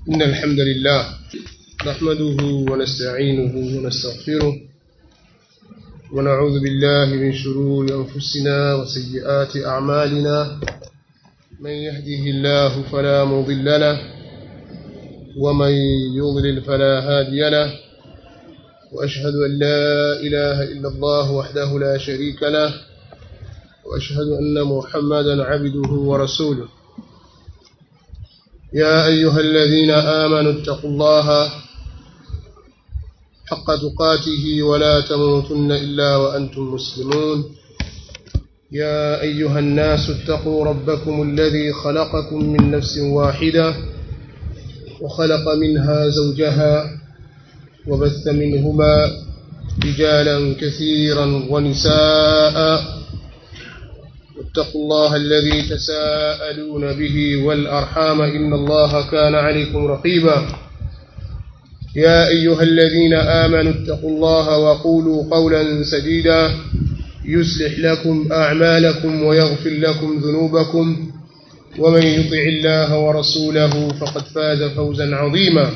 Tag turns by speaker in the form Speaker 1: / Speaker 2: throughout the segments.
Speaker 1: إن الحمد لله نحمده ونستعينه ونستغفره ونعوذ بالله من شرور أنفسنا وسيئات أعمالنا من يهده الله فلا مضل له ومن يضلل فلا هادي له وأشهد أن لا إله إلا الله وحده لا شريك له وأشهد أن محمدا عبده ورسوله يا أيها الذين آمنوا اتقوا الله حق تقاته ولا تموتن إلا وأنتم مسلمون يا أيها الناس اتقوا ربكم الذي خلقكم من نفس واحدة وخلق منها زوجها وبث منهما رجالا كثيرا ونساء واتقوا الله الذي تساءلون به والأرحام إن الله كان عليكم رقيبا يا أيها الذين آمنوا اتقوا الله وقولوا قولا سديدا يصلح لكم أعمالكم ويغفر لكم ذنوبكم ومن يطع الله ورسوله فقد فاز فوزا عظيما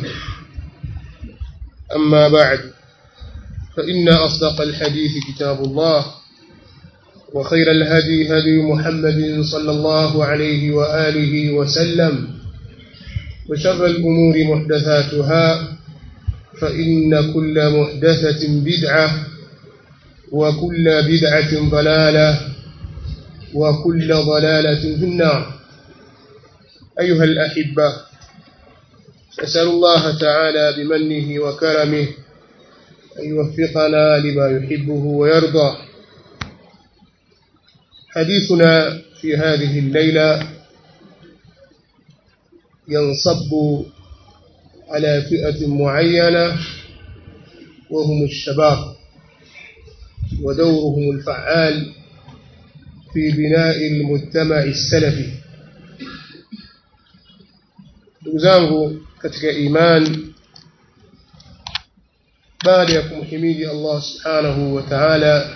Speaker 1: أما بعد فإن أصدق الحديث كتاب الله وخير الهدي هدي محمد صلى الله عليه وآله وسلم وشر الأمور محدثاتها فإن كل محدثة بدعة وكل بدعة ضلالة وكل ضلالة في النار أيها الأحبة أسأل الله تعالى بمنه وكرمه أن يوفقنا لما يحبه ويرضى حديثنا في هذه الليلة ينصب على فئة معينة وهم الشباب ودورهم الفعال في بناء المجتمع السلفي دوزangu katika iman baada ya kumhimidi Allah subhanahu wa ta'ala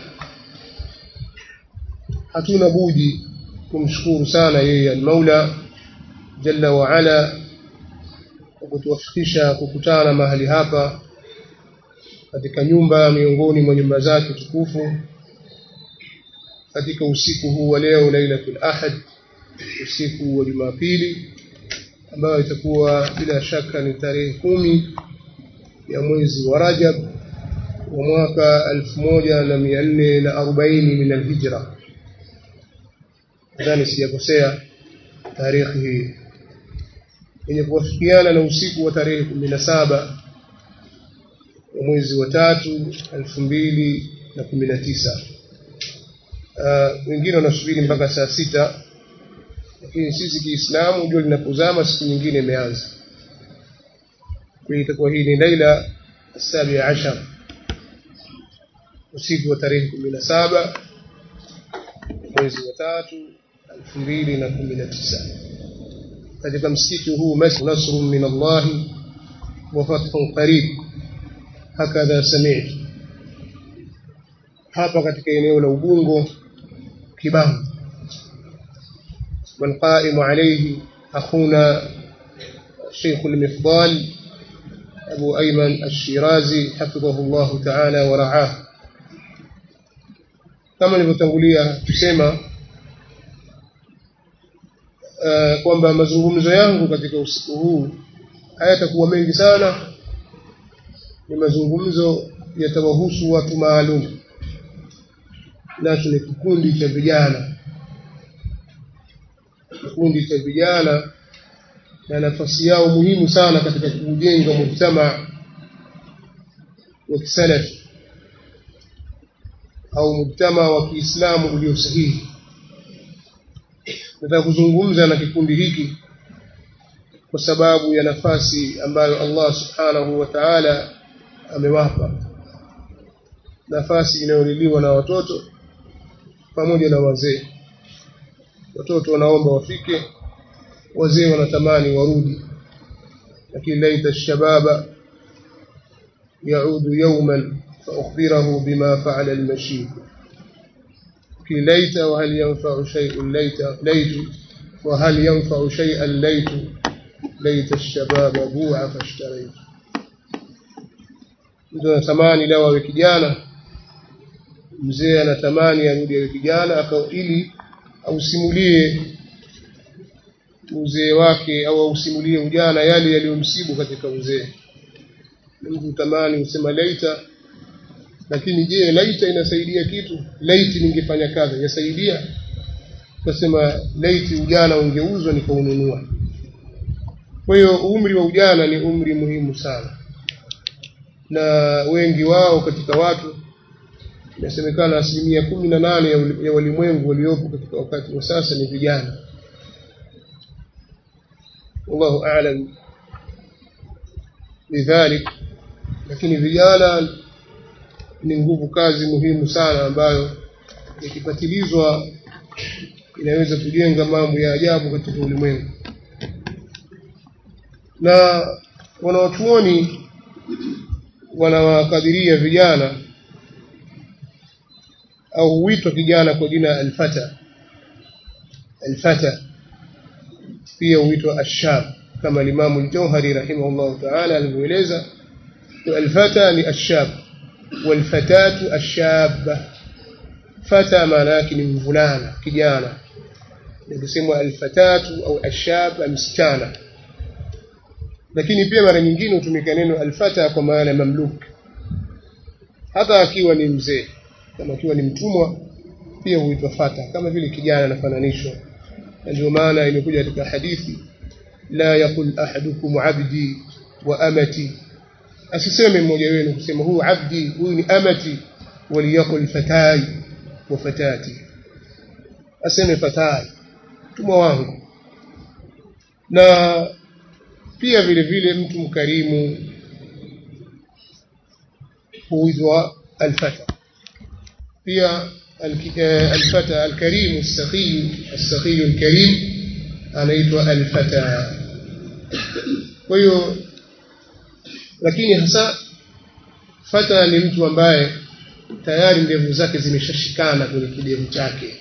Speaker 1: hatuna budi kumshukuru sana yeye al-Maula jalla wa ala kwa kutuwafikisha kukutana mahali hapa katika nyumba miongoni mwa nyumba zake tukufu katika usiku huu wa leo Lailatul Ahad usiku wa Jumapili ambayo itakuwa bila shaka ni tarehe kumi ya mwezi wa Rajab wa mwaka 1440 min al-Hijra nadhani sijakosea tarehe hii yenye kuwafikiana na usiku wa tarehe kumi na saba wa mwezi wa tatu elfu mbili na kumi na tisa wengine wanasubiri mpaka saa sita lakini sisi kiislamu jua linapozama siku nyingine imeanza kwa hiyo itakuwa hii ni laila sabi ashar usiku wa tarehe kumi na saba mwezi wa tatu elfu mbili na kumi na tisa katika msikiti huu masjid nasrun min Allah wa fathun qarib hakadha sami'tu hapa katika eneo la Ubungo Kibahu والقائم عليه أخونا الشيخ المفضال أبو أيمن الشيرازي حفظه الله تعالى ورعاه kama nilivyotangulia kusema uh, kwamba mazungumzo yangu katika usiku huu hayatakuwa mengi sana ni mazungumzo yatawahusu watu maalum nacho ni kikundi cha vijana kikundi cha vijana na nafasi yao muhimu sana katika kujenga mujtama wa kisalafi au mujtama wa Kiislamu ulio sahihi nataka kuzungumza na kikundi hiki kwa sababu ya nafasi ambayo Allah subhanahu wa ta'ala amewapa nafasi inayoliliwa na watoto pamoja na wazee watoto wanaomba wafike wazee wanatamani warudi lakini laita shababa yaudu yawman فأخبره بما فعل المشيب في ليت وهل ينفع شيء ليت ليت وهل ينفع شيئا ليت laita shababa bua fashtaraitu mtu anatamani leo awe kijana mzee anatamani arudi awe kijana ili ausimulie uzee wake au ausimulie ujana yale yaliyomsibu katika uzee mtu utamani usema laita lakini je laita inasaidia kitu laiti ningefanya kazi yasaidia tasema laiti ujana ungeuzwa nikaununua kwa hiyo umri wa ujana ni umri muhimu sana na wengi wao katika watu inasemekana asilimia kumi na nane ya walimwengu waliopo katika wakati wa sasa ni vijana wallahu alam lidhalik lakini vijana ni nguvu kazi muhimu sana ambayo ikipatilizwa inaweza kujenga mambo ya ajabu katika ulimwengu na wanawachuoni wanawakadiria vijana au huitwa kijana kwa jina alfata alfata pia huitwa ashab kama limamu ljauhari rahimahullahu taala alivyoeleza alfata ni ashab walfatatu ashaba fata maana yake ni mvulana kijana ikisemwa alfatatu au ashab msichana lakini pia mara nyingine hutumika neno alfata kwa maana ya mamluk hata akiwa ni mzee kama akiwa ni mtumwa pia huitwa fata kama vile kijana anafananishwa ndio maana imekuja katika hadithi la yaqul ahadukum abdi wa amati asiseme mmoja wenu kusema huyu abdi huyu ni amati waliyaqul fatai wa fatati aseme fatai mtumwa wangu na pia vile vile mtu mkarimu huitwa alfata pia الفتى الكريم السخي السخي الكريم anaitwa alfata kwa hiyo lakini hasa fata ni mtu ambaye tayari ndevu zake zimeshashikana kwenye kidevu chake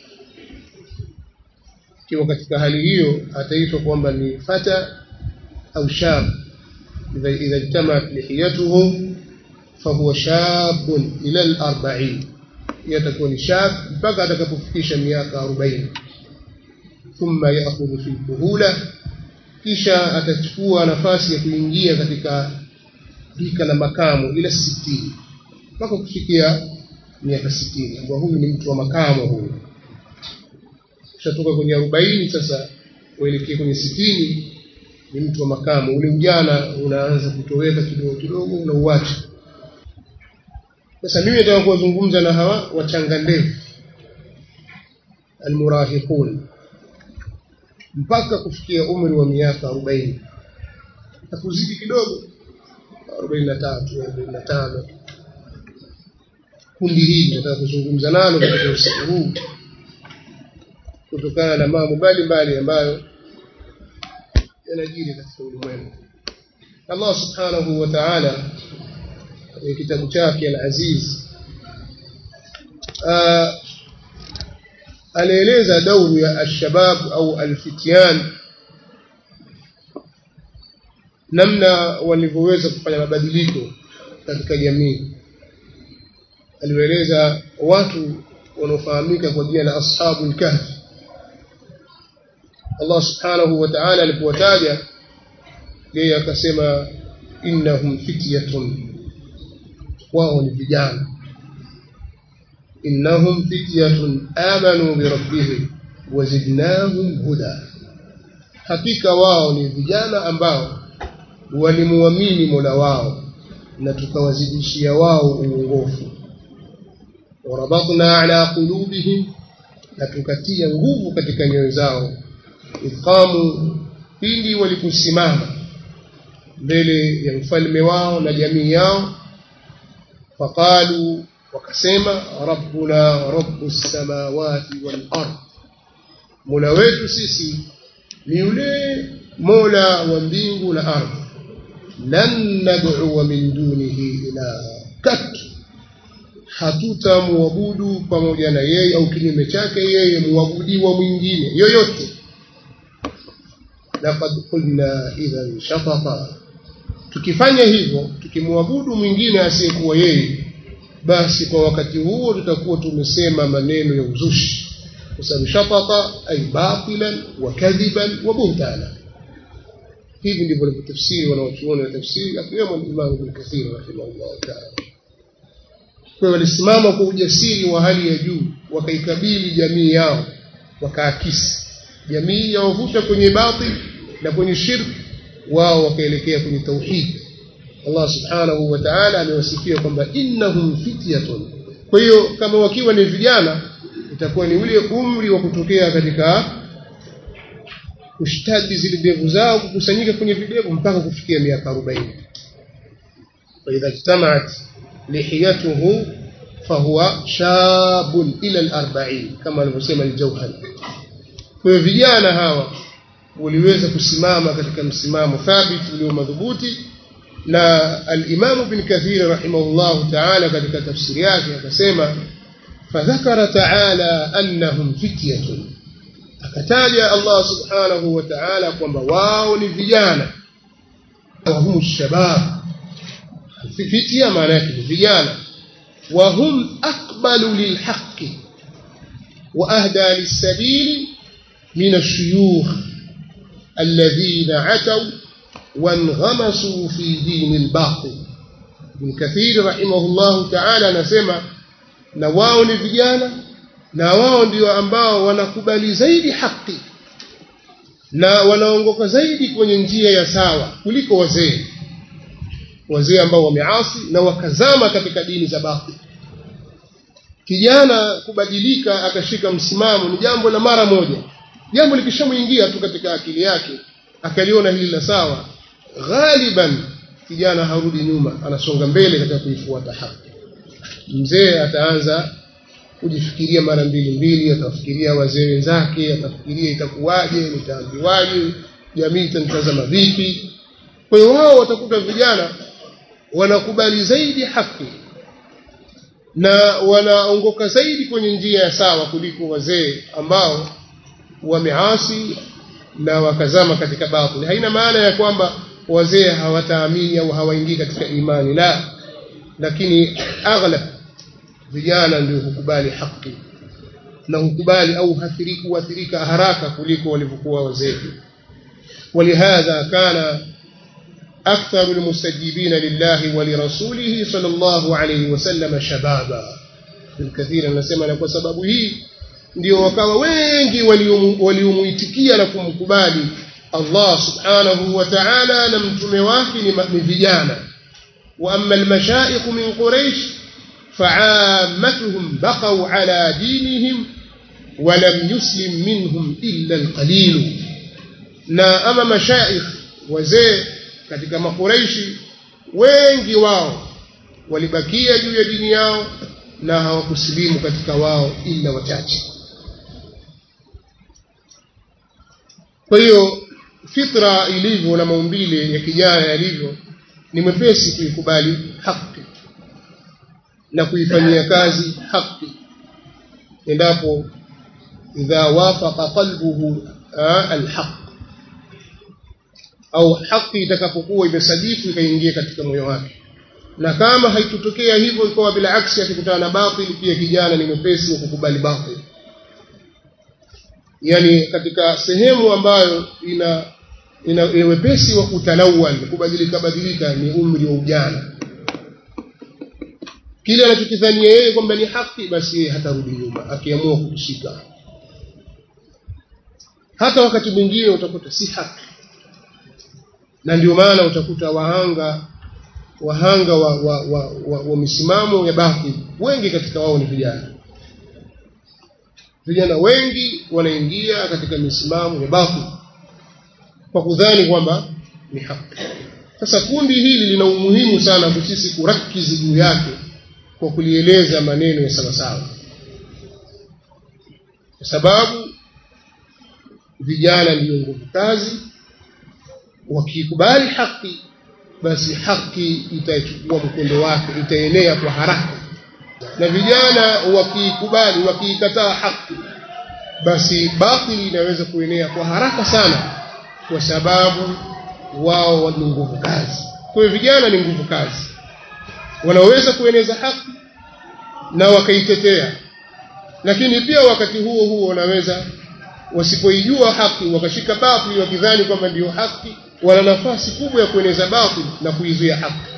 Speaker 1: ikiwa katika hali hiyo ataitwa kwamba ni fata au shab idha ijtamaat lihiyatuhu fahuwa shabun ila al-arba'in yatakuwa ni shab mpaka atakapofikisha miaka 40 thumma ya'khudhu fi kuhula kisha atachukua nafasi ya kuingia katika rika la makamu ila 60 mpaka kufikia miaka 60 ambao huyu ni mtu wa makamo huyu kushatoka kwenye 40 sasa kuelekea kwenye 60 ni mtu wa makamu ule ujana unaanza kutoweka kidogo kidogo unauacha sasa mimi nataka kuwazungumza na hawa wachanga ndevu almurahiqun mpaka kufikia umri wa miaka 40 na kuzidi kidogo 43 45 kundi hili nataka kuzungumza nalo katika usiku huu kutokana na mambo mbalimbali ambayo yanajiri katika ulimwengu Allah subhanahu wa ta'ala kwenye kitabu chake al-Aziz alieleza dauru ya alshabab au alfityan namna walivyoweza kufanya mabadiliko katika jamii alieleza watu wanaofahamika kwa jina la ashabul kahfi Allah subhanahu wa ta'ala alipowataja yeye akasema innahum fityatun wao ni vijana innahum fityatun amanu bi rabbihim wazidnahum huda hakika wao ni vijana ambao walimuamini Mola wao na tukawazidishia wao uongofu warabatna ala qulubihim na tukatia nguvu katika nyoyo zao iqamu pindi waliposimama mbele ya mfalme wao na jamii yao faqalu wakasema rabbuna rabbus samawati wal ard mola wetu sisi ni yule mola wa mbingu na ardhi lan nad'u min dunihi ilaha kat hatutamwabudu pamoja na yeye au kinyume chake yeye muabudiwa mwingine yoyote laqad qulna idhan shatata tukifanya hivyo tukimwabudu mwingine asiyekuwa yeye basi kwa wakati huo tutakuwa tumesema maneno ya uzushi kwa sababu shatata ay batilan wa kadhiban wa buhtana hivi ndivyo walivyotafsiri wanaochuoni wa tafsiri akiwemo Imam Ibn Kathir rahimahullah ta'ala kwa hiyo walisimama kwa ujasiri wa hali ya juu wakaikabili jamii yao wakaakisi jamii yawavuta kwenye batil na kwenye shirk wao wakaelekea kwenye tauhid Allah subhanahu wa ta'ala amewasifia kwamba innahum fityatun kwa hiyo kama wakiwa ni vijana itakuwa ni ule umri wa kutokea katika kushtadi zile ndevu zao kukusanyika kwenye videvu mpaka kufikia miaka 40 فإذا اجتمعت لحيته فهو شاب إلى الأربعين كما alivyosema al-Jawhari kwa hiyo vijana hawa waliweza kusimama katika msimamo thabiti ulio madhubuti na al-Imam Ibn Kathir rahimahullah ta'ala katika tafsiri yake akasema fadhakara ta'ala annahum fityatun akataja Allah subhanahu wa ta'ala kwamba wao ni vijana wa hum shabab fitya maana yake ni vijana wa hum aqbalu lilhaqqi wa ahda lis-sabili min ash-shuyukh alladhina ataw وانغمسوا في دين الباطل ابن كثير رحمه الله تعالى anasema na wao ni vijana na wao ndio ambao wanakubali zaidi haki na wanaongoka zaidi kwenye njia ya sawa kuliko wazee wazee ambao wameasi na wakazama katika dini za batili kijana kubadilika akashika msimamo ni jambo la mara moja jambo likishamuingia tu katika akili yake akaliona hili la sawa ghaliban kijana harudi nyuma anasonga mbele katika kuifuata haki mzee ataanza kujifikiria mara mbili mbili atafikiria wazee wenzake atafikiria itakuwaje nitaambiwaje jamii itanitazama vipi kwa hiyo wao watakuta vijana wanakubali zaidi haki na wanaongoka zaidi kwenye njia ya sawa kuliko wazee ambao wameasi na wakazama katika batili haina maana ya kwamba wazee hawataamini au hawaingii katika imani la lakini aghlab vijana ndio hukubali haki na hukubali au hathirika huathirika haraka kuliko walivyokuwa wazee ولهذا كان أكثر المستجيبين لله ولرسوله صلى الله عليه وسلم شبابا الكثير anasema na kwa sababu hii ndio wakawa wengi waliumuitikia na kumkubali Allah subhanahu wa ta'ala na mtume wake ni vijana wa amma almashaikh min quraish fa'ammatuhum baqaw ala dinihim wa lam yuslim minhum illa alqalil na ama mashaikh wazee katika makuraishi wengi wao walibakia juu ya dini yao na hawakusilimu katika wao ila wachache kwa hiyo fitra ilivyo na maumbile ya kijana yalivyo ni mwepesi kuikubali haki na kuifanyia kazi haki endapo idha wafaqa qalbuhu alhaq au haki itakapokuwa imesadifu ikaingia katika moyo wake na kama haitotokea hivyo ikawa bila aksi akikutana na batili pia kijana ni mwepesi wa kukubali batili yani katika sehemu ambayo ina ina wepesi wa kutalawal kubadilika badilika ni umri wa ujana kile anachokidhania yeye kwamba ni haki basi yeye hatarudi nyuma akiamua kushika hata wakati mwingine utakuta si haki na ndio maana utakuta wahanga wahanga wa, wa, wa, wa, wa misimamo ya batili wengi katika wao ni vijana vijana wengi wanaingia katika misimamo ya batili kwa kudhani kwamba ni haki sasa kundi hili lina umuhimu sana kwa sisi kurakizi juu yake kwa kulieleza maneno ya sawasawa kwa sababu vijana ndio nguvu kazi wakikubali haki basi haki itachukua mkondo wake itaenea kwa haraka na vijana wakiikubali wakiikataa haki basi batili inaweza kuenea kwa haraka sana kwa sababu wao ni nguvu kazi kwa hiyo vijana ni nguvu kazi wanaweza kueneza haki na wakaitetea lakini pia wakati huo huo wanaweza wasipoijua haki wakashika batili wakidhani kwamba ndio haki wana nafasi kubwa ya kueneza batili na kuizuia haki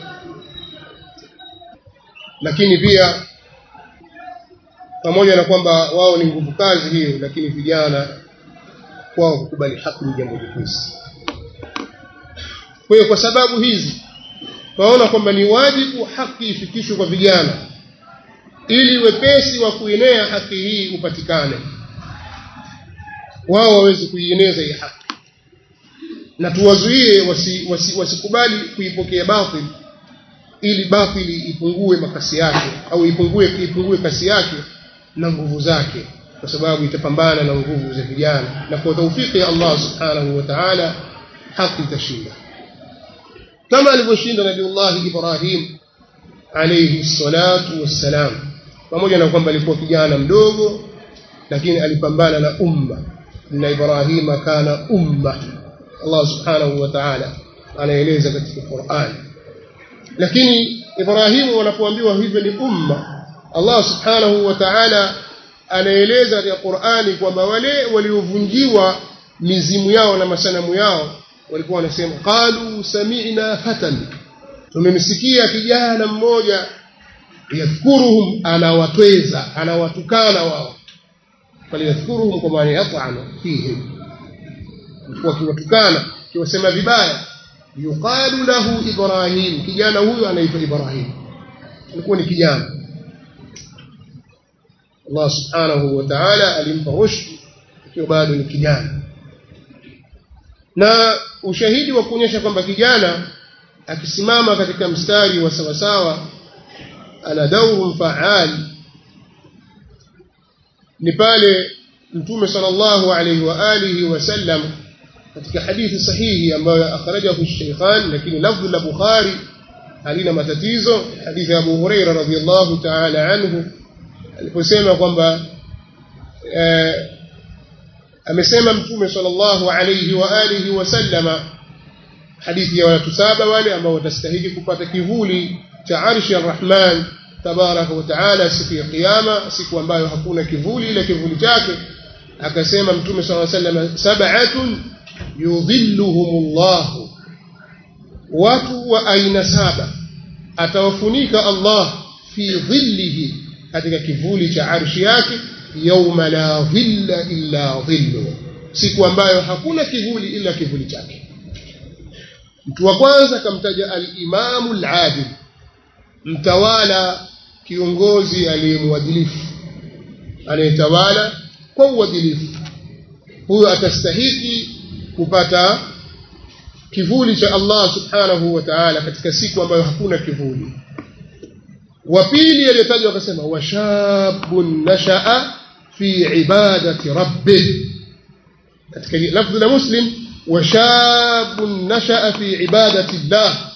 Speaker 1: lakini pia pamoja na kwamba wao ni nguvu kazi hiyo lakini vijana kwao kukubali haki ni jambo jepesi kwa hiyo kwa sababu hizi tunaona kwamba ni wajibu haki ifikishwe kwa vijana ili wepesi wa kuenea haki hii upatikane wao waweze kuieneza hii haki na tuwazuie wasikubali wasi, wasi, wasi kuipokea batili ili batili ipungue makasi yake au ipungue ipungue kasi yake na nguvu zake kwa sababu itapambana na nguvu za vijana na kwa taufiki ya Allah subhanahu wa ta'ala haki itashinda kama alivyoshinda nabiullahi Ibrahim alayhi salatu wassalam pamoja na kwamba alikuwa kijana mdogo lakini alipambana na umma na Ibrahima kana umma Allah subhanahu wa ta'ala anaeleza katika Qur'an lakini Ibrahimu wanapoambiwa hivyo ni umma Allah subhanahu wa ta'ala anaeleza katika Qur'ani kwamba wale waliovunjiwa mizimu yao na masanamu yao walikuwa wanasema qalu sami'na fatan tumemsikia kijana mmoja yadhkuruhum anawatweza anawatukana wao faliyadhkuruhum kwa maana yat'anu fihim wakiwatukana kiwasema vibaya yuqalu lahu ibrahim kijana huyo anaitwa ibrahim alikuwa ni kijana Allah subhanahu wa ta'ala alimpa rushd ikiwa bado ni kijana na ushahidi wa kuonyesha kwamba kijana akisimama katika mstari wa sawasawa ana dauru faali ni pale mtume sallallahu alayhi wa alihi wasallam katika hadithi sahihi ambayo akhrajahu Shaykhan lakini lafdhu la Bukhari halina matatizo hadithi ya Abu Huraira radhiyallahu ta'ala anhu aliposema kwamba eh, amesema mtume sallallahu alayhi wa alihi wasallama hadithi ya watu saba wale ambao watastahili kupata kivuli cha arshi arrahman tabaraka wa taala siku ya kiyama siku ambayo hakuna kivuli ila kivuli chake akasema mtume sallallahu alayhi wasallam sab'atun yudhilluhumullah watu wa aina saba atawafunika Allah fi dhillihi katika kivuli cha arshi yake yauma la dhilla illa dhillu siku ambayo hakuna kivuli ila kivuli chake mtu wa kwanza kamtaja al-imamu al-adil mtawala kiongozi aliyemwadilifu anayetawala kwa uadilifu huyo atastahiki kupata kivuli cha Allah subhanahu wa ta'ala katika siku ambayo hakuna kivuli wa pili aliyotajwa akasema washabun nashaa fi ibadati rabbih katika lafzi la muslim washabun nashaa fi ibadati llah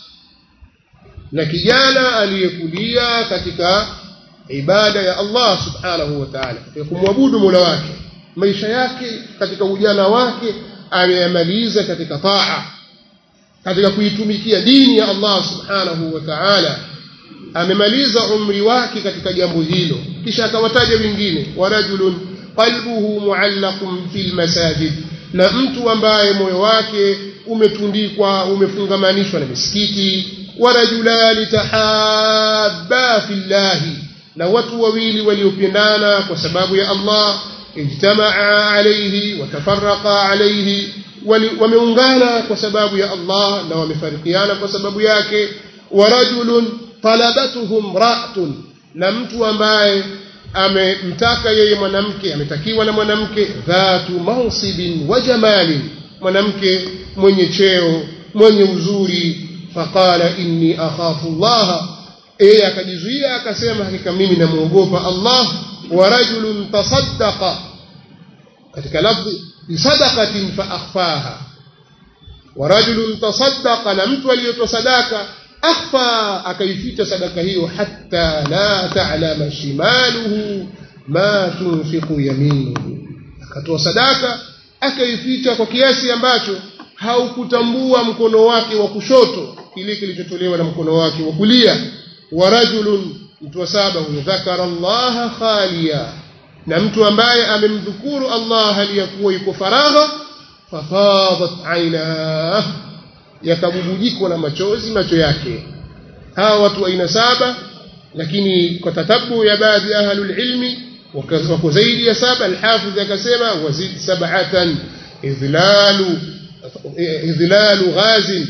Speaker 1: na kijana aliyekulia katika ibada ya Allah subhanahu wa ta'ala katika kumwabudu Mola wake maisha yake katika ujana wake ameyamaliza katika taa katika kuitumikia dini ya Allah subhanahu wa ta'ala amemaliza umri wake katika jambo hilo kisha akawataja wengine warajulun qalbuhu muallaqun fil masajid na mtu ambaye moyo wake umetundikwa umefungamanishwa na misikiti warajulani tahabba fillahi na watu wawili waliopendana kwa sababu ya Allah ijtamaa alayhi watafarraqa alayhi wameungana kwa sababu ya Allah na wamefarikiana kwa sababu yake warajulun talabatuhum ra'tun na mtu ambaye amemtaka yeye mwanamke ametakiwa na mwanamke dhatu mansibin wa jamalin mwanamke mwenye cheo mwenye uzuri faqala inni akhafu Allah yeye akajizuia akasema hakika mimi namuogopa Allah wa rajulun tasaddaqa katika lafzi bisadaqatin fa akhfaha wa rajulun tasaddaqa na mtu aliyotoa sadaka akhfa akaificha sadaka hiyo hatta la ta'lama shimaluhu ma tunfiqu yaminuhu akatoa sadaka akaificha kwa kiasi ambacho haukutambua mkono wake wa kushoto kile kilichotolewa na mkono wake wa kulia wa rajulun mtu wa saba huyo dhakara allaha khaliya na mtu ambaye amemdhukuru Allah aliyakuwa yuko faragha fafadat aina yakabubujikwa na machozi macho yake hawa watu aina saba lakini kwa tatabu ya baadhi ya ahlul ilmi wako zaidi ya saba alhafidh akasema wazid sab'atan idhlalu idhlalu ghazin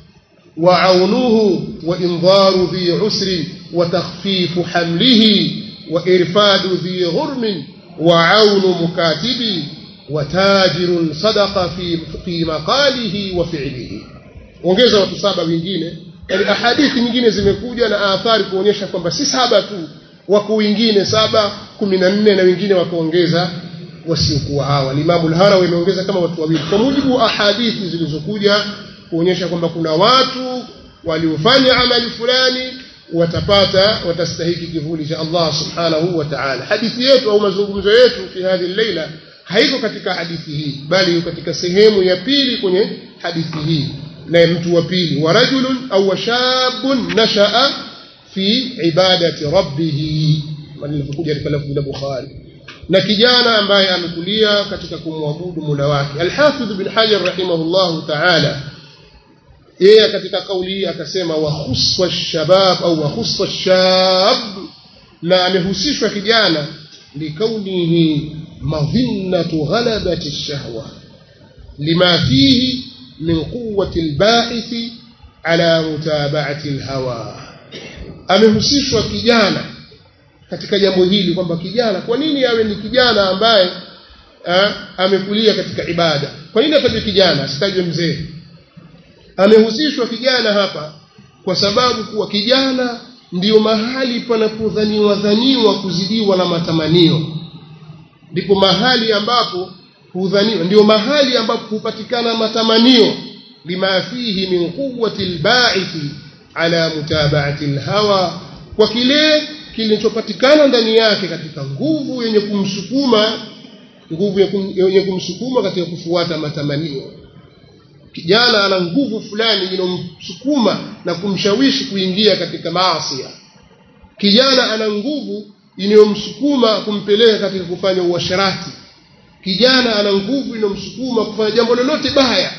Speaker 1: وعونه وإنظار ذي عسر وتخفيف حمله وإرفاد ذي غرم وعون مكاتب وتاجر صدق في في مقاله وفعله ongeza watu saba wengine yani ahadithi nyingine zimekuja na athari kuonyesha kwamba si saba tu wako wengine saba kumi na nne na wengine wakaongeza wasiokuwa hawa Imamu al-Harawi ameongeza kama watu wawili kwa mujibu wa ahadithi zilizokuja kuonyesha kwamba kuna watu waliofanya amali fulani watapata watastahiki kivuli cha Allah subhanahu wa ta'ala hadithi yetu au mazungumzo yetu fi hadhi leila haiko katika hadithi hii bali iko katika sehemu ya pili kwenye hadithi hii na mtu wa pili wa rajulun au shabun nashaa fi ibadati rabbih malivyokuja katika lafzi la Bukhari na kijana ambaye amekulia katika kumwabudu Mola wake Al-Hafidh bin Hajar rahimahullahu ta'ala yeye katika kauli hii akasema wa khuswa shabab au wa khuswa shab na amehusishwa kijana likaunihi madhinnatu ghalabati ash-shahwa lima fihi min quwwati al-ba'ith ala mutaba'ati al-hawa amehusishwa kijana katika jambo hili kwamba kijana kwa nini awe ni kijana ambaye ha, amekulia katika ibada kwa nini atajwe kijana asitajwe mzee amehusishwa kijana hapa kwa sababu kuwa kijana ndiyo mahali panapodhaniwa dhaniwa kuzidiwa na matamanio ndipo mahali ambapo hudhaniwa ndio mahali ambapo hupatikana matamanio lima fihi min quwwati alba'ith ala mutaba'ati alhawa kwa kile kilichopatikana ndani yake katika nguvu yenye kumsukuma nguvu yenye kumsukuma katika kufuata matamanio kijana ana nguvu fulani inomsukuma na kumshawishi kuingia katika maasi kijana ana nguvu inayomsukuma kumpeleka katika kufanya uasharati kijana ana nguvu inomsukuma kufanya jambo lolote baya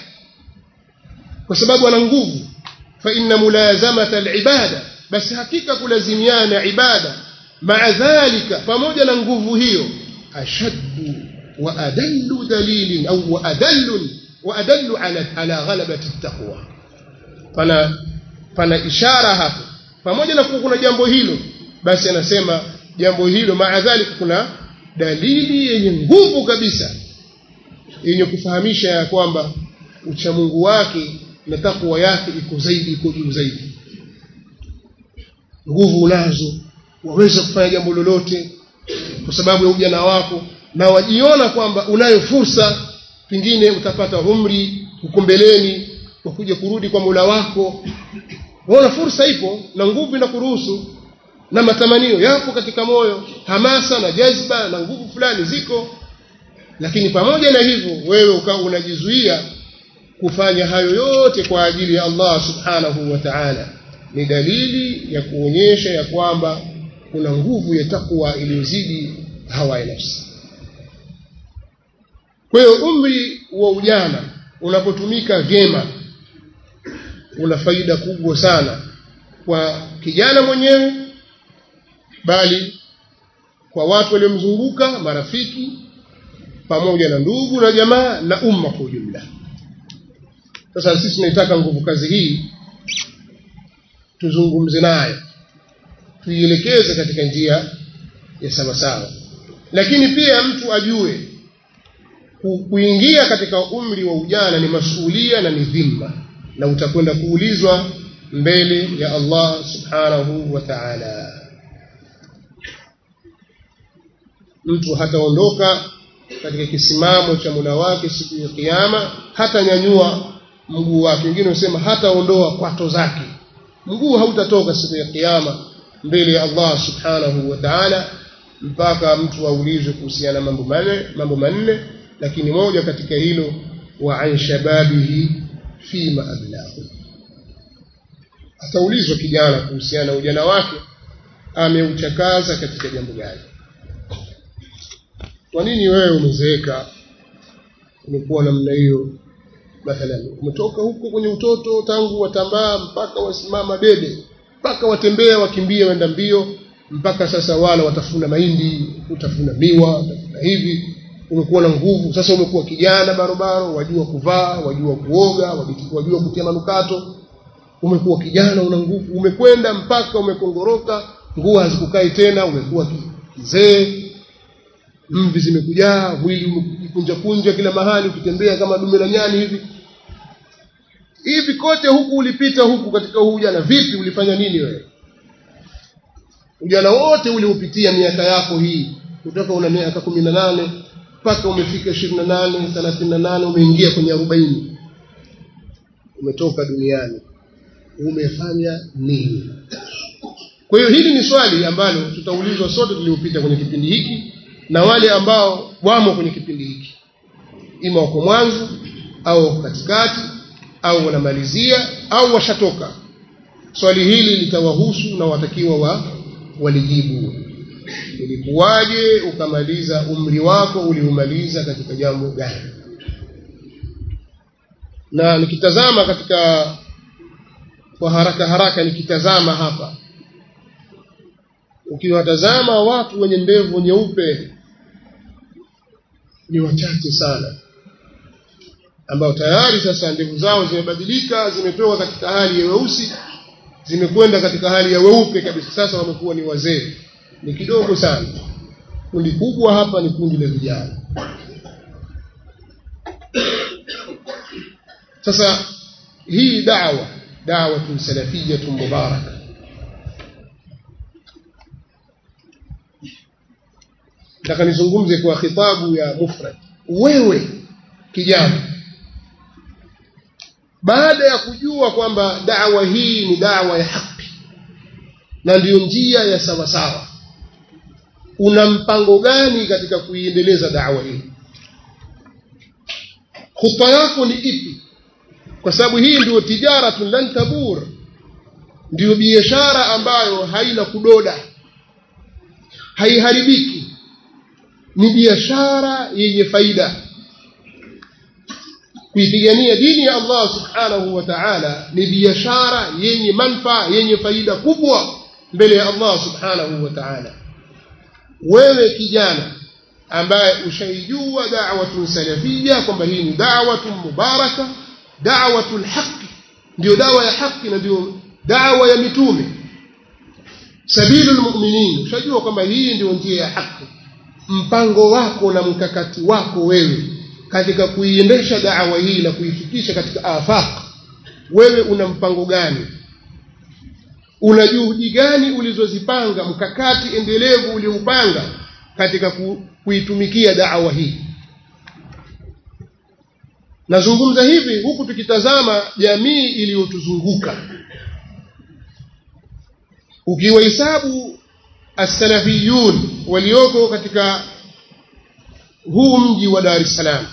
Speaker 1: kwa sababu ana nguvu fa inna mulazamata alibada basi hakika kulazimiana ibada maa dhalika pamoja na nguvu hiyo ashaddu wa adallu dalilin au wa adallu wa adallu ala ala ghalabati taqwa pana pana ishara hapo pamoja na kuna jambo hilo basi anasema jambo hilo maa dhalika kuna dalili yenye nguvu kabisa yenye kufahamisha ya kwamba uchamungu wake na takwa yake iko zaidi iko juu zaidi nguvu unazo waweza kufanya jambo lolote kwa sababu ya ujana wako na wajiona kwamba unayo fursa pengine utapata umri huko mbeleni wa kuja kurudi kwa Mola wako waona fursa ipo na nguvu inakuruhusu na matamanio yapo katika moyo hamasa na jazba na nguvu fulani ziko lakini pamoja na hivyo wewe ukawa unajizuia kufanya hayo yote kwa ajili ya Allah subhanahu wa ta'ala ni dalili ya kuonyesha ya kwamba kuna nguvu ya takwa iliyozidi hawa ya nafsi kwa hiyo umri wa ujana unapotumika vyema una faida kubwa sana kwa kijana mwenyewe bali kwa watu waliomzunguka marafiki pamoja na ndugu na jamaa na umma kwa ujumla sasa sisi tunaitaka nguvu kazi hii tuzungumze nayo tuielekeze katika njia ya sawasawa lakini pia mtu ajue kuingia katika umri wa ujana ni masuhulia na ni dhima na utakwenda kuulizwa mbele ya Allah subhanahu wa ta'ala mtu hataondoka katika kisimamo cha Mola wake siku ya kiyama hatanyanyua mguu wake wengine husema hataondoa kwato zake mguu hautatoka siku ya kiyama mbele ya Allah subhanahu wa ta'ala mpaka mtu aulizwe kuhusiana mambo manne mambo manne lakini moja katika hilo wa an shababihi fima ablahu ataulizwa kijana kuhusiana na ujana wake ameuchakaza katika jambo gani kwa nini wewe umezeeka umekuwa namna hiyo mathalan umetoka huko kwenye utoto tangu watambaa mpaka wasimama dede mpaka watembea wakimbia wenda mbio mpaka sasa wala watafuna mahindi utafuna miwa utafuna hivi umekuwa na nguvu sasa umekuwa kijana barobaro wajua kuvaa wajua kuoga wajua kutia manukato umekuwa kijana una nguvu umekwenda mpaka umekongoroka nguo hazikukai tena umekuwa kizee mvi zimekujaa mwili umekunja kunja kila mahali ukitembea kama dume la nyani hivi hivi kote huku ulipita huku katika huu ujana vipi ulifanya nini wewe ujana wote uliupitia miaka yako hii kutoka una miaka kumi na nane mpaka umefika ishirini na nane thelathini na nane umeingia kwenye arobaini umetoka duniani umefanya nini kwa hiyo hili ni swali ambalo tutaulizwa sote tuliopita kwenye kipindi hiki na wale ambao wamo kwenye kipindi hiki ima wako mwanzo au wako katikati au wanamalizia au washatoka swali hili litawahusu na watakiwa wa walijibu ilikuwaje ukamaliza umri wako uliumaliza katika jambo gani na nikitazama katika kwa haraka haraka nikitazama hapa ukiwatazama watu wenye ndevu nyeupe ni wachache sana ambao tayari sasa ndevu zao zimebadilika zimetoka katika hali ya weusi zimekwenda katika hali ya weupe kabisa sasa wamekuwa ni wazee ni kidogo sana kundi kubwa hapa ni kundi la vijana sasa hii dawa dawatun salafiyatun mubaraka nataka nizungumze kwa khitabu ya mufrad wewe kijana baada ya kujua kwamba dawa hii ni dawa ya haki na ndiyo njia ya sawasawa una mpango gani katika kuiendeleza dawa hii khutba yako ni ipi kwa sababu hii ndio tijaratun lan tabur ndiyo biashara ambayo haina kudoda haiharibiki ni biashara yenye faida kuipigania dini ya Allah subhanahu wa ta'ala ni biashara yenye manfaa yenye faida kubwa mbele ya Allah subhanahu wa ta'ala wewe kijana ambaye ushaijua da'watun salafia kwamba hii ni da'watun mubaraka da'watul haqq ndio dawa ya haki na ndio dawa ya mitume sabilul mu'minin ushajua kwamba hii ndio njia ya haki mpango wako na mkakati wako wewe katika kuiendesha da'wa hii na kuifikisha katika afaq wewe una mpango gani una juhudi gani ulizozipanga mkakati endelevu ulioupanga katika ku, kuitumikia da'wa hii nazungumza hivi huku tukitazama jamii iliyotuzunguka ukiwahesabu as-salafiyun walioko katika huu mji wa Dar es Salaam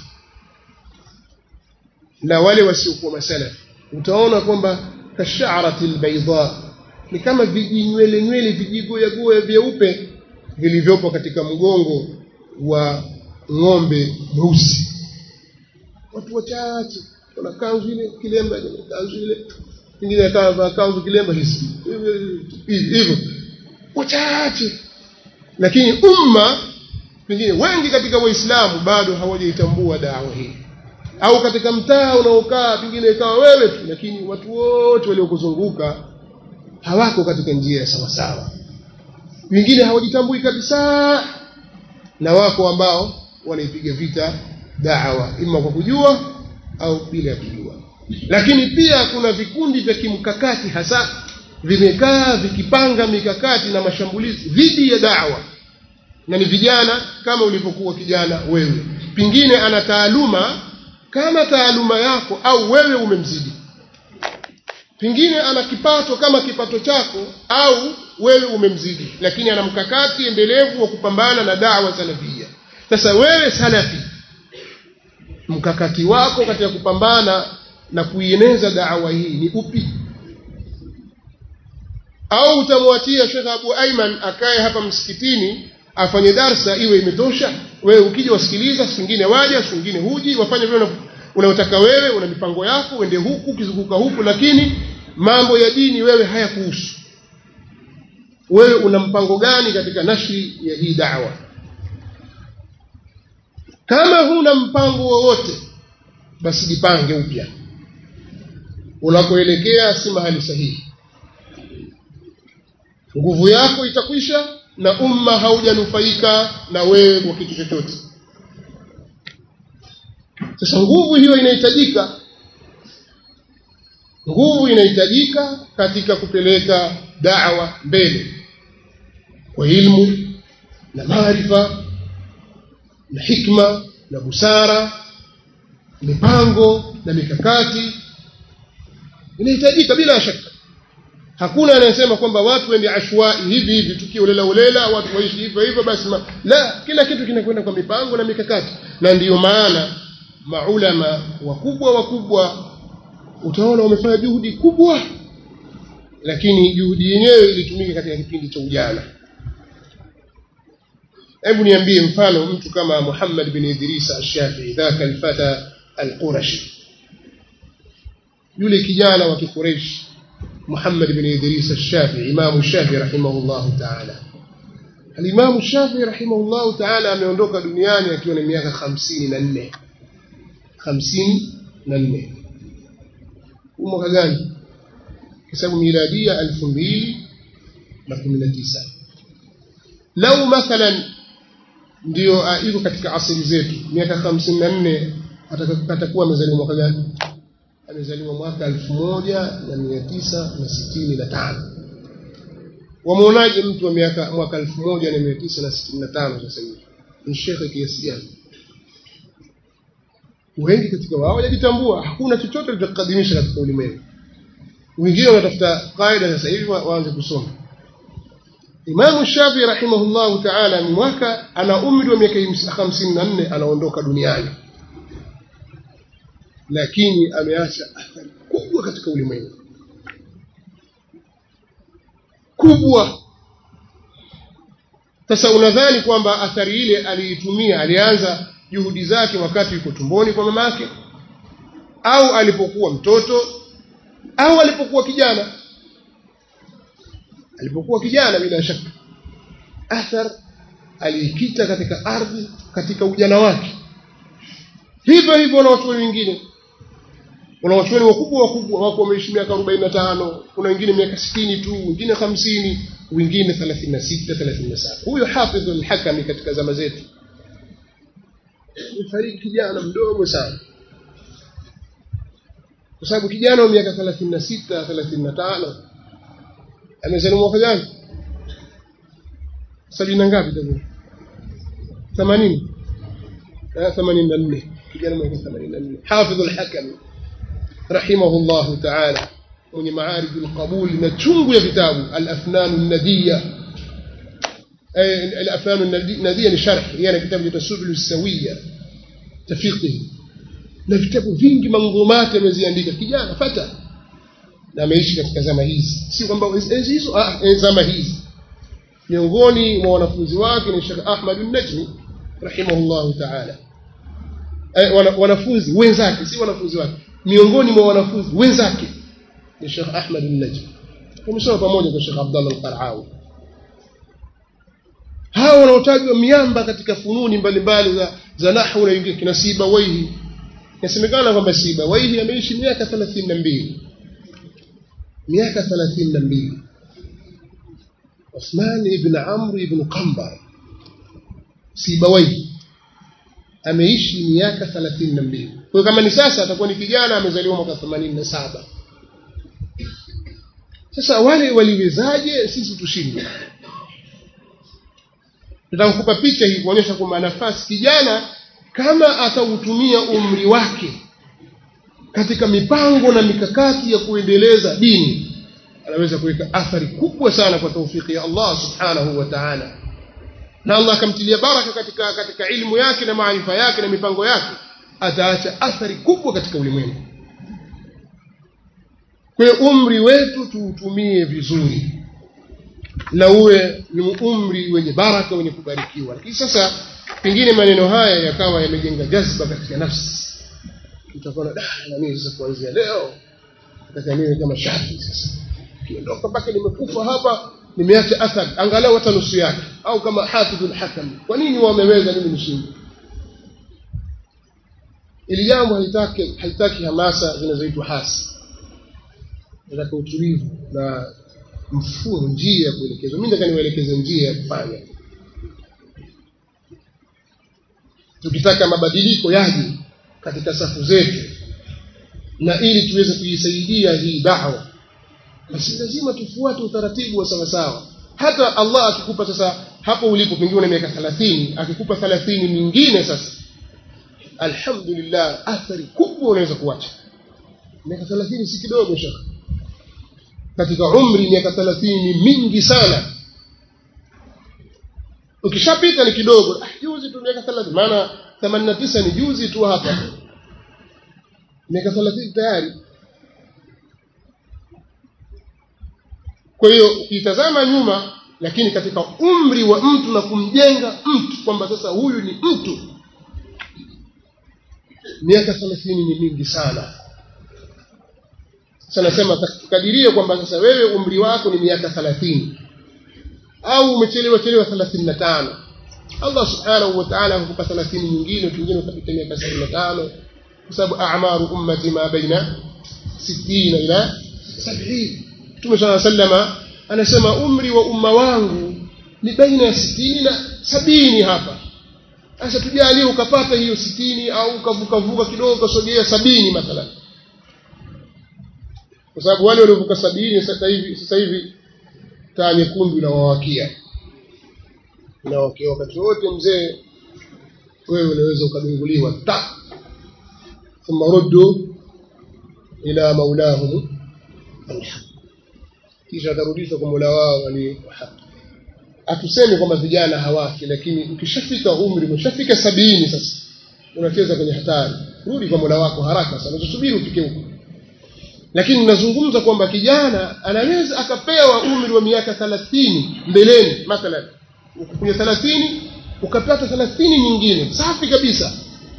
Speaker 1: na wale wasiokuwa masalafi utaona kwamba kasharati albayda ni kama vijinywele nywele vijigoya goya vyeupe vilivyopo katika mgongo wa ng'ombe mweusi watu wachache wana kanzu ile kilemba kanzu ile ingine akavaa kanzu kilemba hisi hivyo wachache lakini umma pengine wengi katika waislamu bado hawajaitambua dawa hii au katika mtaa unaokaa pengine ikawa wewe tu lakini watu wote waliokuzunguka hawako katika njia ya sawasawa wengine hawajitambui kabisa na wako ambao wanaipiga vita dawa ima kwa kujua au bila ya kujua lakini pia kuna vikundi vya kimkakati hasa vimekaa vikipanga mikakati na mashambulizi dhidi ya dawa na ni vijana kama ulivyokuwa kijana wewe pengine ana taaluma kama taaluma yako au wewe umemzidi pengine ana kipato kama kipato chako au wewe umemzidi lakini ana mkakati endelevu wa kupambana na dawa salafia sasa wewe salafi mkakati wako katika kupambana na kuieneza da'wa hii ni upi au utamwatia Sheikh Abu Aiman akae hapa msikitini afanye darsa iwe imetosha wewe ukija wasikiliza siku nyingine waja siku nyingine huji wafanye vile unayotaka wewe una mipango yako uende huku ukizunguka huku lakini mambo ya dini wewe hayakuhusu wewe una mpango gani katika nashri ya hii da'wa kama huna mpango wowote basi jipange upya unakoelekea si mahali sahihi nguvu yako itakwisha na umma haujanufaika na wewe kwa kitu chochote sasa nguvu hiyo inahitajika nguvu inahitajika katika kupeleka da'wa mbele kwa ilmu na maarifa na hikma na busara mipango na mikakati inahitajika bila shaka hakuna anayesema kwamba watu wende ashwai hivi hivi tukio ulela ulela watu waishi hivyo hivyo basi ma, la kila kitu kinakwenda kwa mipango na mikakati na ndiyo maana maulama wakubwa wakubwa utaona wamefanya juhudi kubwa lakini juhudi yenyewe ilitumika katika kipindi cha ujana hebu niambie mfano mtu kama Muhammad bin Idris al-Shafi'i dhaka al-fata al-Qurashi yule kijana wa Quraysh Muhammad bin Idris al-Shafi'i Imam Shafi'i rahimahullah ta'ala Al-Imam Shafi'i rahimahullah ta'ala ameondoka duniani akiwa na miaka 54 54 mwaka gani hesabu miladia 2019 lau mathalan ndio iko katika asili zetu miaka 54 atakuwa amezaliwa mwaka gani amezaliwa mwaka 1965 wamuonaje mtu wa miaka mwaka 1965 sasa hivi ni shekhe kiasi gani wengi katika wao wajitambua hakuna chochote litakadimisha katika ulimwengu wengine wanatafuta kaida sasa hivi waanze kusoma Imam Shafi rahimahullahu ta'ala ni mwaka ana umri wa miaka 54 anaondoka duniani lakini ameacha athari kubwa katika ulimwengu kubwa sasa unadhani kwamba athari ile aliitumia alianza juhudi zake wakati yuko tumboni kwa mamake au alipokuwa mtoto au alipokuwa kijana alipokuwa kijana bila shaka athar aliikita katika ardhi katika ujana wake hivyo hivyo na watu wengine kuna watu wakubwa wakubwa wako wameishi miaka 45 kuna wengine miaka 60 tu wengine 50 wengine 36 37 huyo hafidh al-hakami katika zama zetu alifariki kijana mdogo sana kwa sababu kijana wa miaka 36 35 amezaliwa mwaka gani sabini na ngapi tabu 80 84 kijana mwaka 84 hafidh al-hakami rahimahullah ta'ala mwenye maarij al-qabul na chungu ya vitabu al-afnan an-nadiyya al-afnan an-nadiyya ni sharh yana kitabu cha subul sawiyya tafiqi na vitabu vingi manzumati ameziandika kijana fata na ameishi katika zama hizi si kwamba enzi hizo ah zama hizi miongoni mwa wanafunzi wake ni Sheikh Ahmad an-Najmi rahimahullah ta'ala eh, wanafunzi wenzake si wanafunzi wake miongoni mwa wanafunzi wenzake ni Sheikh Ahmad an-Najmi tumesoma pamoja kwa Sheikh Abdullah al-Qaraawi hao wanaotajwa miamba katika fununi mbalimbali za za nahwu na wengine kina Sibawaihi inasemekana kwamba Sibawaihi ameishi miaka 32 miaka 32 Uthman ibn Amr ibn Qambar Sibawaihi ameishi miaka 32 kwa kama ni sasa atakuwa ni kijana amezaliwa mwaka 87 sasa wale waliwezaje sisi tushindwe nitakupa picha hii kuonyesha kwamba nafasi kijana kama atautumia umri wake katika mipango na mikakati ya kuendeleza dini anaweza kuweka athari kubwa sana kwa taufiki ya Allah subhanahu wa ta'ala na Allah akamtilia baraka katika katika ilmu yake na maarifa yake na mipango yake ataacha athari kubwa katika ulimwengu kwa hiyo umri wetu tuutumie vizuri na uwe ni umri wenye baraka wenye kubarikiwa lakini sasa pengine maneno haya yakawa yamejenga jazba katika nafsi utakuwa da na mimi sasa kuanzia leo nataka niwe kama shafi sasa kiondoka mpaka nimekufa hapa nimeacha athari angalau hata nusu yake au kama hafidhul hakam kwa nini wameweza mimi nishinde ili jambo haitaki haitaki hamasa zinazoitwa hasi nataka utulivu na mfumo njia ya kuelekezwa mimi nataka niwaelekeze njia ya kufanya tukitaka mabadiliko yaje katika safu zetu na ili tuweze kuisaidia hii dawa basi lazima tufuate utaratibu wa sawasawa hata Allah akikupa sasa hapo ulipo pengine una miaka 30 akikupa 30 mingine sasa alhamdulillah athari kubwa unaweza kuacha miaka 30 si kidogo shaka katika umri miaka 30 ni mingi sana ukishapita ni kidogo ah, juzi tu miaka 30 maana 89 ni juzi tu hapa miaka 30 tayari kwa hiyo ukitazama nyuma lakini katika umri wa mtu na kumjenga mtu kwamba sasa huyu ni mtu miaka 30 ni mingi sana sasa nasema tukadirie kwamba sasa wewe umri wako ni miaka 30 au umechelewa chelewa 35 Allah subhanahu wa ta'ala hukupa 30 nyingine pengine ukapita miaka 75 kwa sababu a'maru ummati ma baina 60 ila 70 Mtume صلى الله عليه وسلم anasema umri wa umma wangu ni baina ya 60 na sabini hapa sasa tujalie ukapata hiyo 60 au ukavuka vuka kidogo ukasogea sabini mathalan kwa sababu wale waliovuka sabini sasa hivi sasa hivi taa nyekundu inawawakia inawakia wakati wote mzee wewe unaweza ukadunguliwa ta thumma ruddu ila maulahum alhaq kisha atarudishwa kwa mola wao aliyepo haki hatusemi kwamba vijana hawafi lakini ukishafika umri umeshafika sabini sasa unacheza kwenye hatari rudi kwa mola wako haraka sana usubiri ufike huko lakini nazungumza kwamba kijana anaweza akapewa umri wa miaka 30 mbeleni mathalan kwenye 30 ukapata 30 nyingine safi kabisa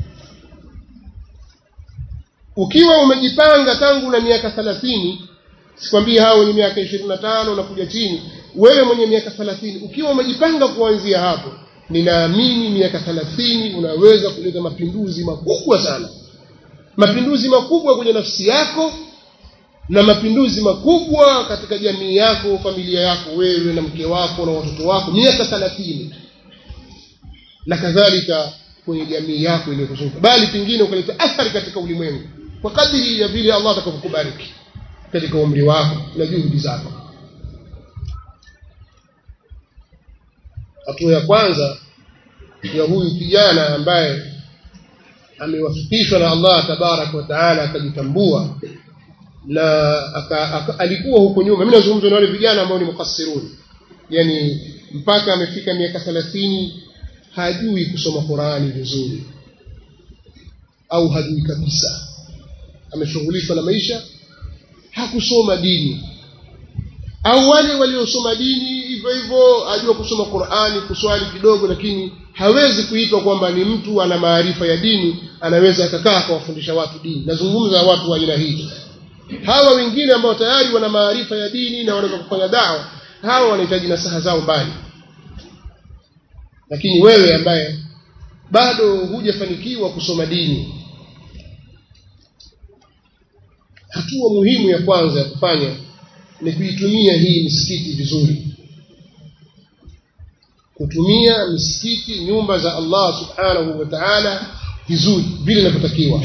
Speaker 1: ukiwa umejipanga tangu na miaka 30 sikwambii hao wenye miaka 25 na kuja chini wewe mwenye miaka 30 ukiwa umejipanga kuanzia hapo ninaamini miaka 30 unaweza kuleta mapinduzi makubwa sana mapinduzi makubwa kwenye nafsi yako na mapinduzi makubwa katika jamii yako familia yako wewe na mke wako na watoto wako miaka 30 na kadhalika kwenye jamii yako iliyokuzunguka bali pengine ukaleta athari katika ulimwengu kwa kadiri ya vile Allah atakavyokubariki katika umri wako na juhudi zako hatua ya kwanza ya huyu kijana ambaye amewafikishwa na Allah tabarak wa taala akajitambua na aka, aka, alikuwa huko nyuma mimi nazungumza na wale vijana ambao ni mukassirun yani mpaka amefika miaka 30 hajui kusoma Qurani vizuri au hajui kabisa ameshughulishwa na maisha hakusoma dini au wale waliosoma dini hivyo hivyo ajua kusoma Qur'ani kuswali kidogo lakini hawezi kuitwa kwamba ni mtu ana maarifa ya dini anaweza akakaa akawafundisha watu dini nazungumza watu wa aina hii hawa wengine ambao tayari wana maarifa ya dini na wanaweza kufanya dawa hawa wanahitaji nasaha zao mbali lakini wewe ambaye bado hujafanikiwa kusoma dini hatua muhimu ya kwanza ya kufanya ni kuitumia hii misikiti vizuri kutumia misikiti nyumba za Allah subhanahu wa ta'ala vizuri vile inavyotakiwa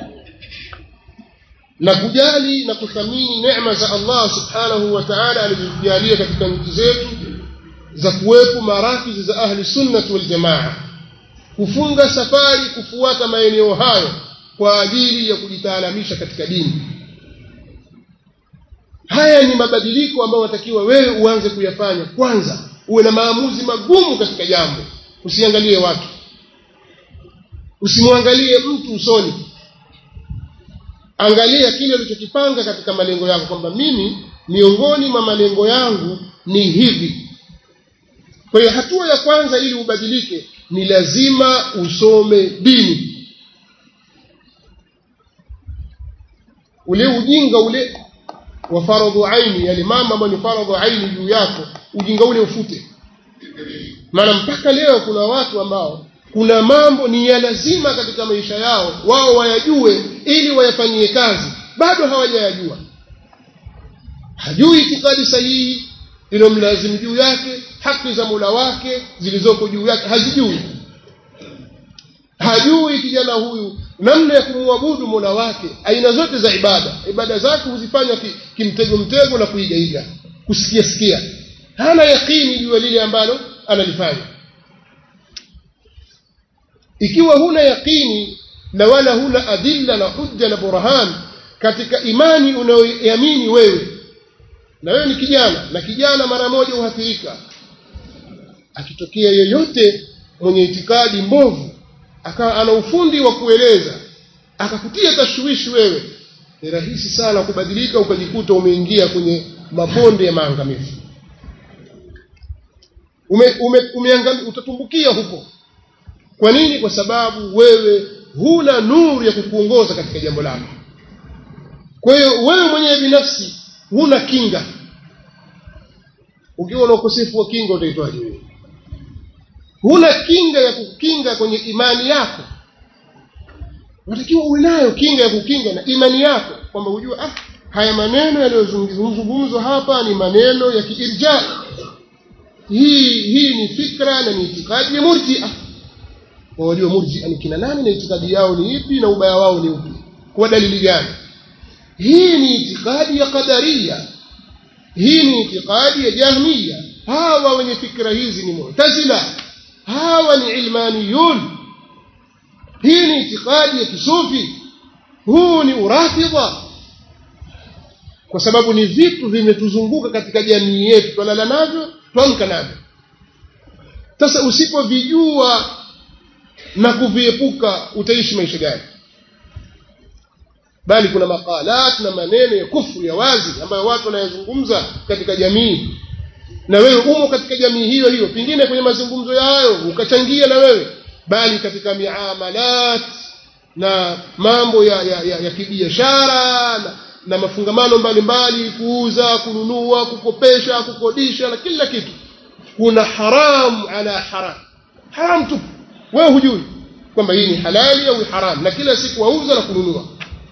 Speaker 1: na kujali na kuthamini neema za Allah subhanahu wa ta'ala alizojalia katika nchi zetu za kuwepo marakizi za ahli sunnah wal jamaa kufunga safari kufuata maeneo hayo kwa ajili ya kujitaalamisha katika dini haya ni mabadiliko ambayo watakiwa wewe uanze kuyafanya kwanza uwe na maamuzi magumu katika jambo usiangalie watu usimwangalie mtu usoni angalia kile ulichokipanga katika malengo yako kwamba mimi miongoni mwa malengo yangu ni hivi kwa hiyo hatua ya kwanza ili ubadilike ni lazima usome dini ule ujinga ule wa faradhu aini yale mambo ambayo ni faradhu aini juu yako ujinga ule ufute maana mpaka leo kuna watu ambao kuna mambo ni ya lazima katika maisha yao wao wayajue ili wayafanyie kazi bado hawajayajua hajui itikadi sahihi iliyomlazimu juu yake haki za mula wake zilizoko juu yake hazijui hajui kijana huyu namna ya kumwabudu mola wake aina zote za ibada ibada zake huzifanya kimtego mtego na kuigaiga kusikia sikia hana yakini juu ya lile ambalo analifanya ikiwa huna yaqini na wala huna adilla na hujja na burhan katika imani unayoiamini wewe na wewe ni kijana na kijana mara moja huathirika akitokea yeyote mwenye itikadi mbovu akawa ana ufundi wa kueleza akakutia tashwishi wewe ni rahisi sana kubadilika ukajikuta umeingia kwenye mabonde ya maangamivu ume, ume, umeangami, utatumbukia huko kwa nini kwa sababu wewe huna nuru ya kukuongoza katika jambo lako kwa hiyo wewe mwenyewe binafsi huna kinga ukiwa na ukosefu wa kinga utaitwaje wewe huna kinga ya kukinga kwenye imani yako unatakiwa uwe nayo kinga ya kukinga na imani yako kwamba hujua ah haya maneno yanayozungumzwa hapa ni maneno ya kiirja hii hii ni fikra na ni itikadi ya murjia wajua murjia ni kina nani na itikadi yao ni ipi na ubaya wao ni upi kwa dalili gani hii ni itikadi ya qadaria hii ni itikadi ya jahmiya hawa wenye fikra hizi ni mu'tazila hawa ni ilmaniyun hii ni itikadi ya kisufi huu ni urafidha kwa sababu ni vitu vimetuzunguka katika jamii yetu twalala navyo twamka navyo sasa usipovijua na kuviepuka utaishi maisha gani bali kuna makalat na maneno ya kufru ya wazi ambayo watu wanayazungumza katika jamii na wewe umo katika jamii hiyo hiyo pengine kwenye mazungumzo yayo ukachangia na wewe bali katika miamalat na mambo ya, ya, ya, ya kibiashara na, na mafungamano mbalimbali kuuza kununua kukopesha kukodisha na kila kitu kuna haram ala haram haram tu wewe hujui kwamba hii ni halali au haram na kila siku wauza na kununua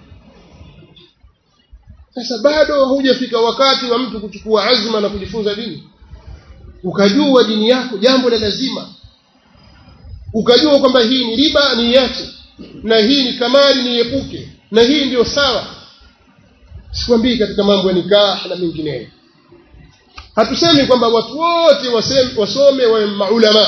Speaker 1: sasa bado hujafika wakati wa mtu kuchukua azma na kujifunza dini ukajua dini yako jambo la lazima ukajua kwamba hii ni riba niiache na hii ni kamari niepuke na hii ndio sawa sikwambii katika mambo ya nikah na mengineyo hatusemi kwamba watu wote wasome wawe maulama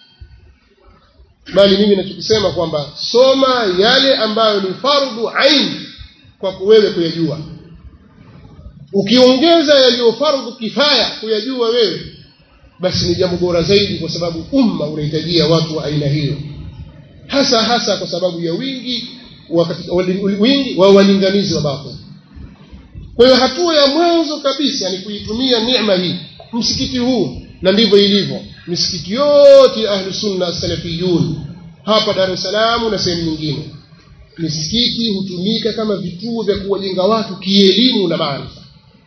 Speaker 1: bali mimi nachokisema kwamba soma yale ambayo ni fardhu ain kwa wewe kuyajua ukiongeza yaliyo fardhu kifaya kuyajua wewe basi ni jambo bora zaidi kwa sababu umma unahitajia watu wa aina hiyo hasa hasa kwa sababu ya wingi wa katika wingi wa walinganizi wa batil kwa hiyo hatua ya mwanzo kabisa ni kuitumia neema hii msikiti huu na ndivyo ilivyo misikiti yote ya ahlu sunna salafiyun hapa Dar es Salaam na sehemu nyingine misikiti hutumika kama vituo vya kuwajenga watu kielimu na maarifa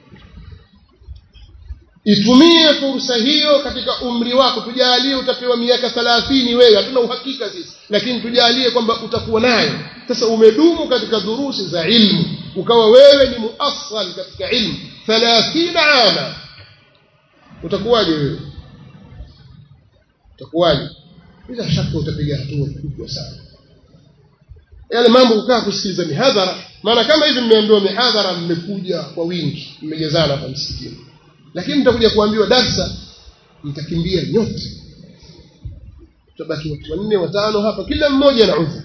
Speaker 1: itumie fursa hiyo katika umri wako tujalie utapewa miaka thalathini wewe hatuna uhakika sisi lakini tujalie kwamba utakuwa nayo sasa umedumu katika dhurusi za ilmu ukawa wewe ni muassal katika ilmu thalathina ama utakuwaje wewe utakuwaje bila shaka utapiga hatua kubwa sana yale mambo kukaa kusikiliza mihadhara maana kama hivi mmeambiwa mihadhara mmekuja kwa wingi mmejazana hapa msikitini lakini mtakuja kuambiwa darsa mtakimbia nyote tutabaki watu wanne watano hapa kila mmoja na udhu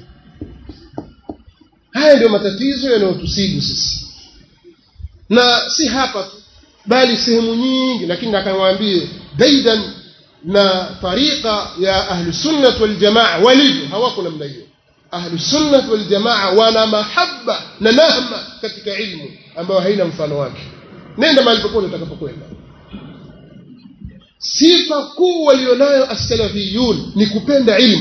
Speaker 1: haya ndio matatizo yanayotusibu sisi na si hapa tu bali sehemu nyingi lakini akamwambie daidan na tariqa ya ahli sunnah wal jamaa walivyo hawako namna hiyo ahlusunnah waljamaa wana mahaba na nahma katika ilmu ambayo haina mfano wake nenda mahali popote utakapokwenda sifa kuu walionayo assalafiyun ni kupenda ilmu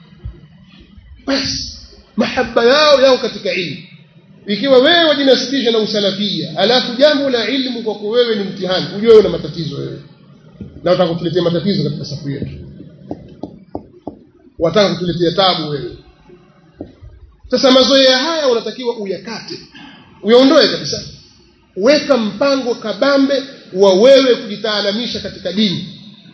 Speaker 1: basi mahaba yao yao katika ilmu ikiwa wewe wajinasibisha na usalafia alafu jambo la ilmu kwako wewe ni mtihani ujue una matatizo wewe na wataka kutuletea matatizo katika safu yetu wataka kutuletea tabu wewe sasa mazoea haya unatakiwa uyakate uyaondoe kabisa weka mpango kabambe wa wewe kujitaalamisha katika dini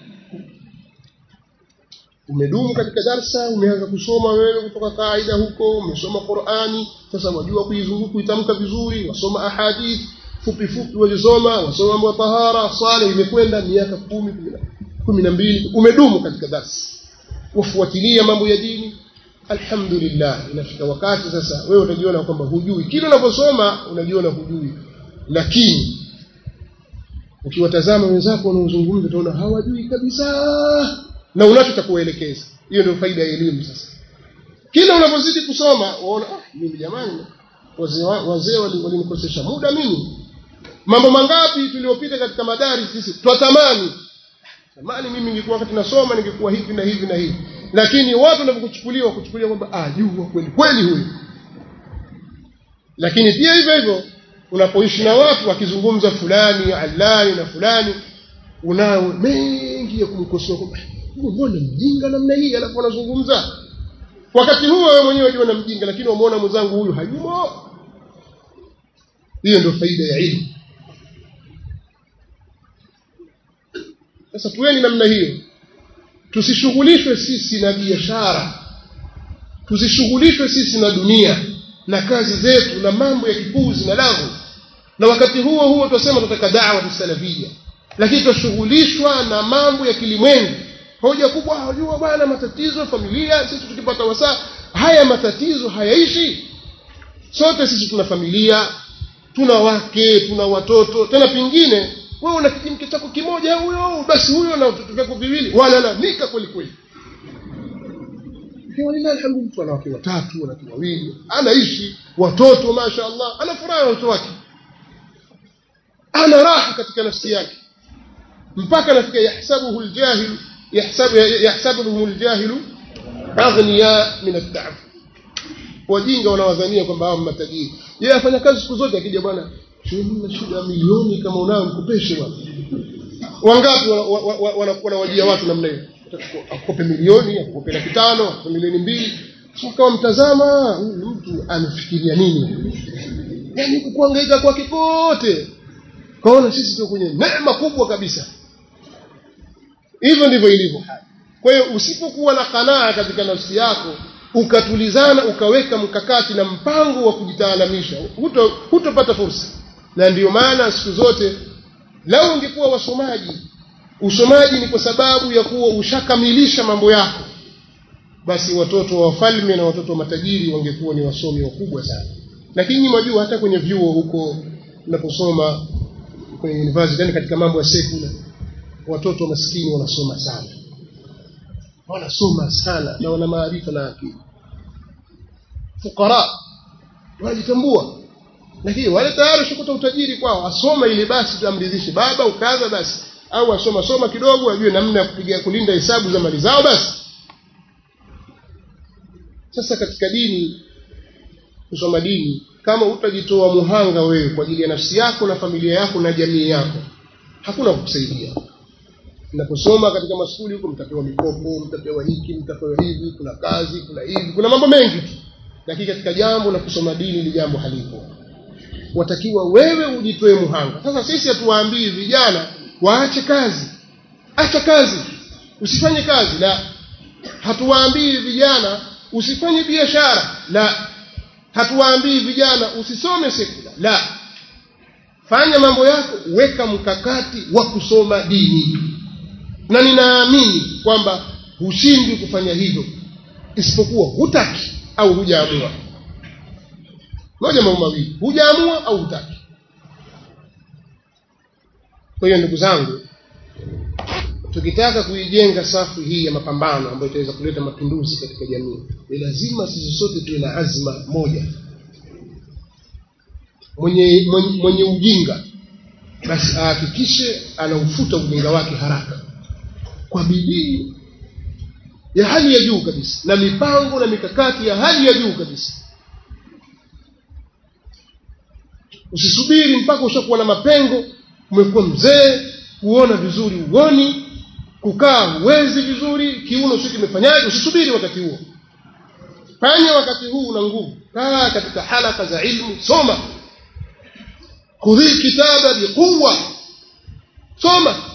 Speaker 1: umedumu katika darsa umeanza kusoma wewe kutoka kaida huko umesoma qurani sasa wajua kuizunguka kuitamka vizuri wasoma ahadith fupi fupi wazisoma wasoma mambo ya tahara swala imekwenda miaka kumi kumi na mbili umedumu katika darsa wafuatilia mambo ya dini alhamdulillah inafika wakati sasa wewe utajiona kwamba hujui kila unaposoma unajiona hujui lakini ukiwatazama wenzako wanaozungumza utaona hawajui kabisa na unacho cha kuelekeza hiyo ndio faida ya elimu sasa kila unapozidi kusoma waona ah mimi jamani wazee wazee walinikosesha muda mimi mambo mangapi tuliyopita katika madari sisi twatamani tamani mimi ningekuwa wakati nasoma ningekuwa hivi na hivi na hivi lakini watu wanapokuchukuliwa kuchukuliwa kwamba ah jua kweli kweli huyu lakini pia hivyo hivyo unapoishi na watu wakizungumza fulani alani na fulani unayo mengi ya kumkosoa kwamba mbona mjinga namna hii alafu anazungumza wakati huo wewe mwenyewe unajiona mjinga lakini umeona mwenzangu huyu hayumo hiyo ndio faida ya ilmu sasa tuweni namna hiyo tusishughulishwe sisi na biashara tusishughulishwe sisi na dunia na kazi zetu na mambo ya kipuzi na lagu na wakati huo huo tunasema tunataka dawa tusalafia lakini tunashughulishwa na mambo ya kilimwengu hoja kubwa hajua bwana matatizo familia sisi tukipata wasaa haya matatizo hayaishi sote sisi tuna familia tuna wake tuna watoto tena pengine wewe una kijimke chako kimoja huyo basi huyo na watoto vyako viwili walalamika kweli kweli walilahi alhamdu mtu ana wake watatu ana wake wawili anaishi watoto masha Allah ana furaha na watoto wake ana raha katika nafsi yake mpaka nafika yahsabuhu aljahil yahsabu yahsabuhum aljahilu aghniya min at-ta'ab wajinga wanawadhania kwamba hao matajiri yeye afanya kazi siku zote akija bwana na shida milioni kama unayo mkopeshe bwana wangapi wanawajia watu namna hiyo akope milioni akope laki tano akope milioni mbili kama mtazama huyu mtu anafikiria nini yani kukuangaika kwake kote kaona sisi tuko kwenye neema kubwa kabisa hivyo ndivyo ilivyo kwa hiyo usipokuwa na kanaa katika nafsi yako ukatulizana ukaweka mkakati na mpango wa kujitaalamisha huto hutopata fursa na ndiyo maana siku zote lau ungekuwa wasomaji usomaji ni kwa sababu ya kuwa ushakamilisha mambo yako basi watoto wa wafalme na watoto wa matajiri wangekuwa ni wasomi wakubwa sana lakini mwajua hata kwenye vyuo huko unaposoma kwenye university yani katika mambo ya sekula watoto maskini wanasoma sana wanasoma sana na wana maarifa na akili fukara wanajitambua lakini wale tayari shukuta utajiri kwao asoma ili basi tuamridhishe baba ukaza basi au asoma soma kidogo ajue namna ya kupiga kulinda hesabu za mali zao basi sasa katika dini kusoma dini kama utajitoa muhanga wewe kwa ajili ya nafsi yako na familia yako na jamii yako hakuna kukusaidia mnaposoma katika maskuli huko mtapewa mikopo mtapewa hiki mtapewa hivi kuna kazi kuna hivi kuna mambo mengi tu lakini katika jambo la kusoma dini ni jambo halipo watakiwa wewe ujitoe muhanga sasa sisi hatuwaambii vijana waache kazi acha kazi usifanye kazi la hatuwaambii vijana usifanye biashara la hatuwaambii vijana usisome sekula la fanya mambo yako weka mkakati wa kusoma dini na ninaamini kwamba hushindwi kufanya hivyo isipokuwa hutaki au hujaamua moja mambo mawili hujaamua au hutaki kwa hiyo ndugu zangu tukitaka kuijenga safu hii ya mapambano ambayo itaweza kuleta mapinduzi katika jamii ni lazima sisi sote tuwe na azma moja mwenye, mwenye, mwenye ujinga basi ahakikishe anaufuta ujinga wake haraka kwa bidii ya hali ya juu kabisa na mipango na mikakati ya hali ya juu kabisa usisubiri mpaka ushakuwa na mapengo umekuwa mzee kuona vizuri uoni kukaa huwezi vizuri kiuno sio kimefanyaje usisubiri wakati huo fanya wakati huu una nguvu kaa katika halaka za ilmu soma khudhi kitaba biquwa soma